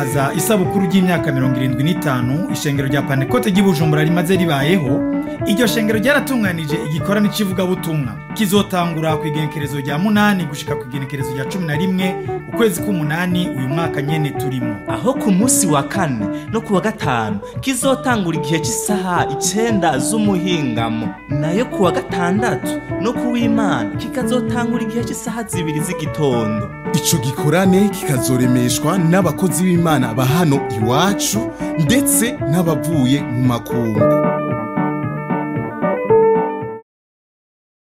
guhimbaza isabukuru ry'imyaka mirongo irindwi n'itanu ishengero rya panekote ry'i bujumbura rimaze ribayeho iryo shengero ryaratunganije igikorane c'ivugabutumwa kizotangura ku igenekerezo rya munani gushika ku igenekerezo rya cumi na rimwe ukwezi k'umunani uyu mwaka nyene turimo aho ku munsi wa kane no ku wa gatanu kizotangura igihe cy'isaha icenda z'umuhingamo nayo ku wa gatandatu no ku w'imana kikazotangura igihe cy'isaha zibiri z'igitondo ico gikorane kikazoremeshwa n'abakozi b'imana ba hano iwacu ndetse n'abavuye mu makungu